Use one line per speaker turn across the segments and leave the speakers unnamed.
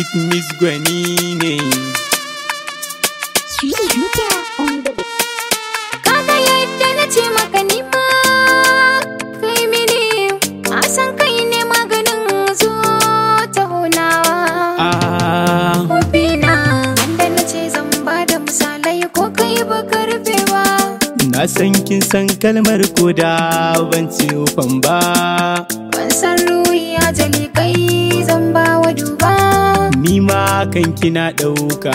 Sweet Miss Gwani ne.
Kaga yadda na ce maka nima kai mini a san kai ne maganin zo ta hunawa.
Ah,
Hobina yadda na ce zan ba da misalai ko kai ba karfewa.
na san kin san kalmar koda ban ci ufan ba.
Ban san ruhi ajali kai zan ba wa duba.
Ni ma kan kina ɗauka.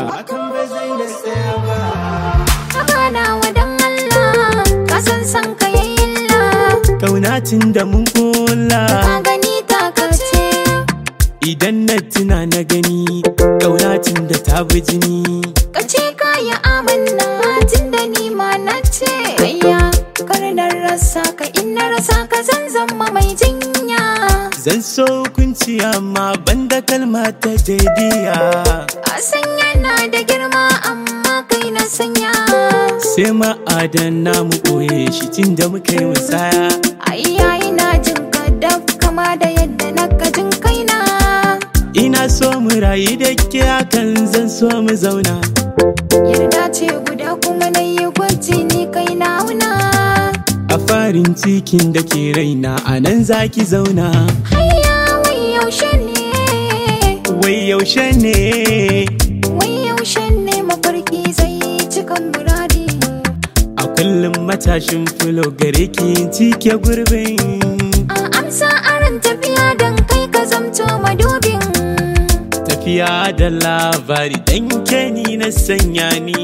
Haka na wadan Allah ka san san ka yayi illa.
Ƙaunacin da mun kula.
Ka gani ta kace
Idan na tuna na gani, ƙaunacin da ta bi jini.
ka ce ka yi amanna tun da ni ma na ce. Ayya kar na rasa ka in na rasa ka zan zama mai jinya.
Zan so kunci amma banda kalma ta jadiya.
A san yana da girma amma kai na sanya.
Sai ma'adana mu ɓoye shi tun da muka yi musaya.
Ayya ina jin ka daf kama da yadda na ka jin kaina.
Ina so mu rayu da ke hakan zan so mu zauna.
Yarda ce guda kuma na yi gwaji ni kai na wuna.
A farin cikin da ke raina a nan za ki zauna.
Hayya wai yaushe ne.
Wai yaushe ne
Wai yaushe ne mafarki zai cikan muradi.
a kullum matashin fulo gare ki cike gurbin.
A amsa aran tafiya don kai ka zamto madubin.
Tafiya da labari dan ke ni na sanya ni.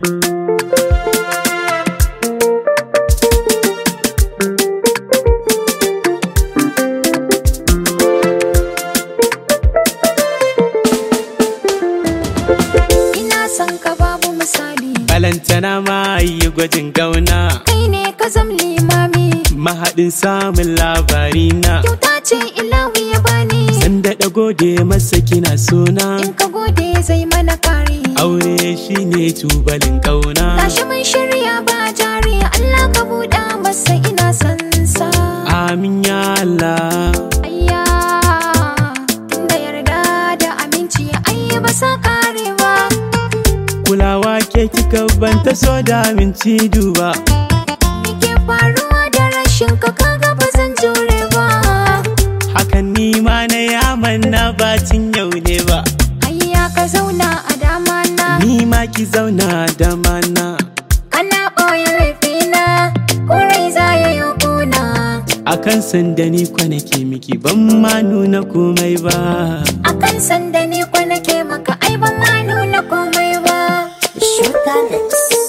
Ina son ka babu misali.
Balantana ma yi gwajin gauna.
Kai ne ka zam limami.
Mahaɗin samun labari na.
Kyauta ce ilawi ya bani.
San daɗa gode masa kina suna.
In ka gode zai mana kare.
Aure shine tubalin ƙauna.
Tashi mun shirya ba jari Allah ka buɗa masa ina son sa.
Amin ya Allah.
Ayya tunda yarda da aminci ai ba sa karewa.
Kulawa ke kika banta so da minci duba.
Me ke faruwa da rashin ka kaga ba zan jure ba.
Hakan ni ma na yaman na bacin yau ne ba.
Ayya ka zauna a dama na.
Ni ma ki zauna da mana.
Kana ɓoye laifina kurai za ya yi kuna.
Akan sanda ni kwanake miki ban ma nuna komai ba.
Akan sanda ni kwanake maka ai ban ma nuna komai ba.
Sugar Mix.